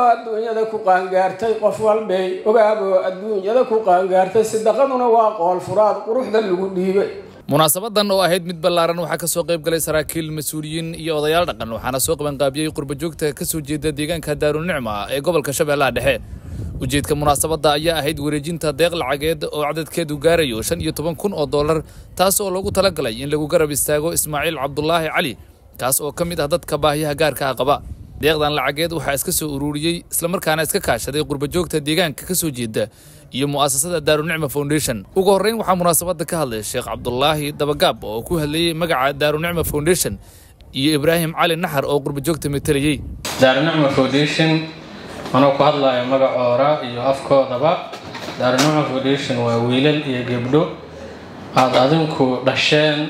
adduunyada ku qaangaartay qof walbay ogaaboo adduunyada ku qaangaartay sidaqaduna waa qool furaad quruxda lagu dhiibay munaasabadan oo ahayd mid ballaaran waxaa kasoo qayb galay saraakiil mas-uuliyiin iyo odayaal dhaqan waxaana soo qabanqaabiyey qurbajoogta kasoo jeeda deegaanka daarunicma ee gobolka shabeellaha dhexe ujeedka munaasabadda ayaa ahayd wareejinta deeq lacageed oo cadadkeedu gaarayo shan iyo toban kun oo dollar taas oo loogu talagalay in lagu garab istaago ismaaciil cabdulaahi cali kaas oo ka mid ah dadka baahiyaha gaarka ah qaba deeqdan lacageed waxaa iska soo ururiyey islamarkaana iska kaashaday qurbajoogta deegaanka ka soo jeeda iyo mu'asasada daarunicma foundation ugu horreyn waxaa munaasabadda ka hadlay sheekh cabdulaahi dabagaab oo ku hadlayey magaca daarunicma foundation iyo ibraahim cali naxar oo qurbajoogta metelayey daarunicma foundation anoo ku hadlayo magacoora iyo afkoodaba daarunicma foundation waa wiilal iyo gebdho aada adinku dhasheen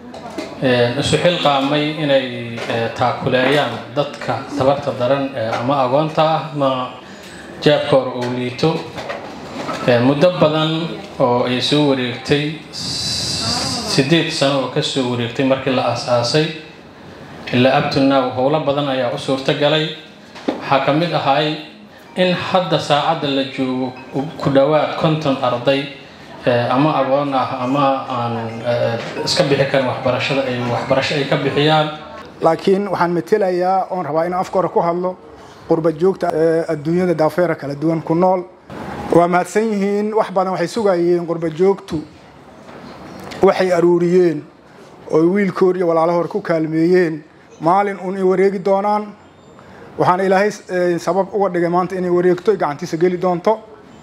isu xilqaamay inay taakuleeyaan dadka tabarta daran ama agoonta ah ma jaabkoor uu liito muddo badan oo ay soo wareegtay sideed sano oo kasoo wareegtay markii la aas-aasay ilaa abtunaw howlo badan ayaa u suurto galay waxaa ka mid ahay in hadda saacadda la joogo ku dhowaad konton arday ama agoon ah ama aan iska bixi karin waxbarashada ay waxbarasho ay ka bixiyaan laakiin waxaan metelayaa oon rabaa inaan afka hore ku hadlo qurba joogta adduunyada daafeera kala duwan ku nool waa mahadsan yihiin wax badan waxay sugayeen qurba joogtu waxay aruuriyeen oo wiilkoor iyo walaalo hore ku kaalmeeyeen maalin uun ay wareegi doonaan waxaana ilaahay sabab uga dhigay maanta inay wareegto gacantiisa geli doonto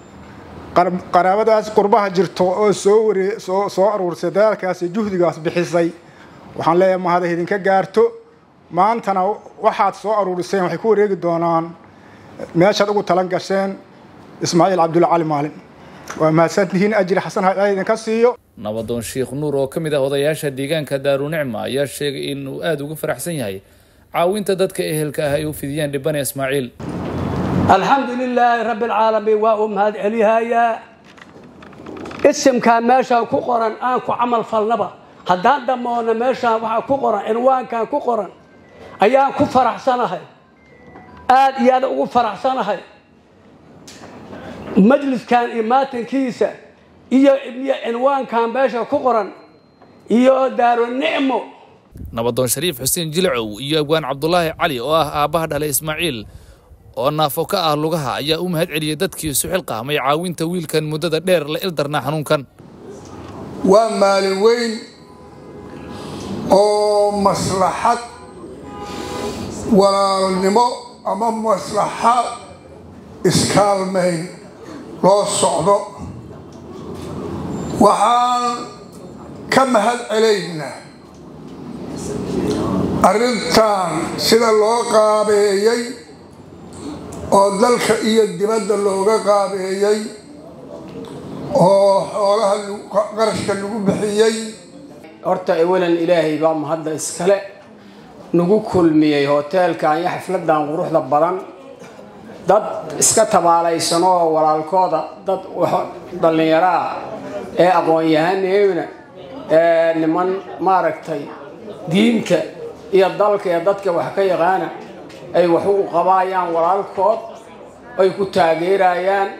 qaraabadaas qurbaha jirto oo soo waree soo soo aruursay dadaalkaas iyo juhdigaas bixisay waxaan leeyahay mahada idinka gaarto maantana waxaad soo aruuriseen waxay ku wareegi doonaan meeshaad ugu talan gasheen ismaaciil cabdulla cali maalin waa mahadsantihiin ajri xasan ha idinka siiyo nabadoon sheekh nuur oo ka mid ah odayaasha deegaanka daarunicma ayaa sheegay inuu aada ugu faraxsan yahay caawinta dadka ehelka ah ay u fidiyaan dhibane ismaaciil alxamdu lilaahi rabbi alcaalamiin waa uu mahad celihayaa isimkaa meeshaan ku qoran aan ku camal falnaba haddaan dhammoonna meeshaan waxaa ku qoran cinwaankan ku qoran ayaan ku faraxsanahay aada iyo aada ugu faraxsanahay majliskan iyo maatankiisa iyo iyo cinwaankan meesha ku qoran iyo daarunicmo nabadoon shariif xuseen jilcow iyo abwaan cabdulaahi cali oo ah aabbaha dhalay ismaaciil oo naafo ka ah lugaha ayaa u mahad celiyey dadkii isu xilqaamay caawinta wiilkan muddada dheer la ildarnaa xanuunkan waa maalin weyn oo maslaxad walaalnimo ama maslaxad iskaalmayn loo socdo waxaan ka mahad celaynaa arrintan sida loo qaabeeyey oo dalka iyo dibadda looga qaabeeyey oo xoolaha qarashka lagu bixiyey horta ewalan ilaahay baa mahadda iskale nagu kulmiyey hoteelkan iyo xafladan quruxda badan dad iska tabaalaysanoo walaalkooda dad dhallinyaro ah ee aqoon-yahaneena ee niman maaragtay diinta iyo dalka iyo dadka wax ka yaqaana ay wax u qabaayaan walaalkood ay ku taageerayaan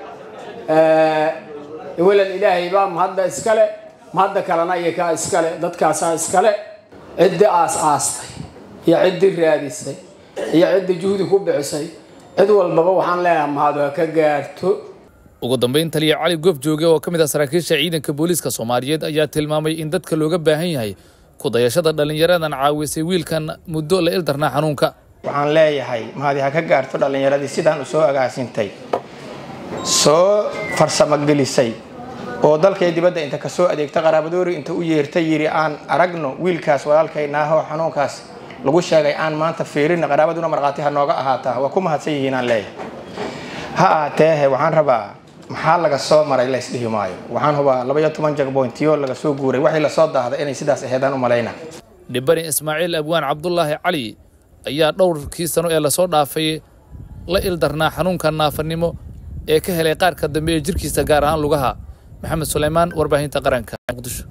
ewalan ilaahay baa mahadda iskale mahadda kalena iyakaa iskale dadkaasaa iskale ciddi aas aastay iyo ciddii raadisay iyo ciddii juhdi ku bixisay cid walbaba waxaan leeyahay mahadu ha ka gaarto ugu dambeyn taliya cali goof jooge oo ka mid ah saraakiisha ciidanka booliiska soomaaliyeed ayaa tilmaamay in dadka looga baahan yahay kudayashada dhallinyaradan caawisay wiilkan muddo la ildarnaa xanuunka waxaan leeyahay mahadi ha ka gaarto dhallinyaradii sidaan u soo agaasintay soo farsamagelisay oo dalkay dibadda inta kasoo adeegta qaraabadoori inta u yeertay yidhi aan aragno wiilkaas walaalkaynaaho xanuunkaas lagu sheegay aan maanta fiirina qaraabaduna markhaati ha nooga ahaataa waa ku mahadsan yihiin aan leeyahay ha ahaateehe waxaan rabaa maxaa laga soo maray laysdhihi maayo waxaan hubaa labaiyo toban jagboyntiyo laga soo guuray waxay lasoo daahday inay sidaas aheedaan u malayna dhibani ismaaciil abwaan cabdulaahi cali ayaa dhowrkii sano ee lasoo dhaafay la ildarnaa xanuunka naafanimo ee ka helay qaarka dambe ee jirkiisa gaar ahaan lugaha maxamed suleymaan warbaahinta qaranka muqdisho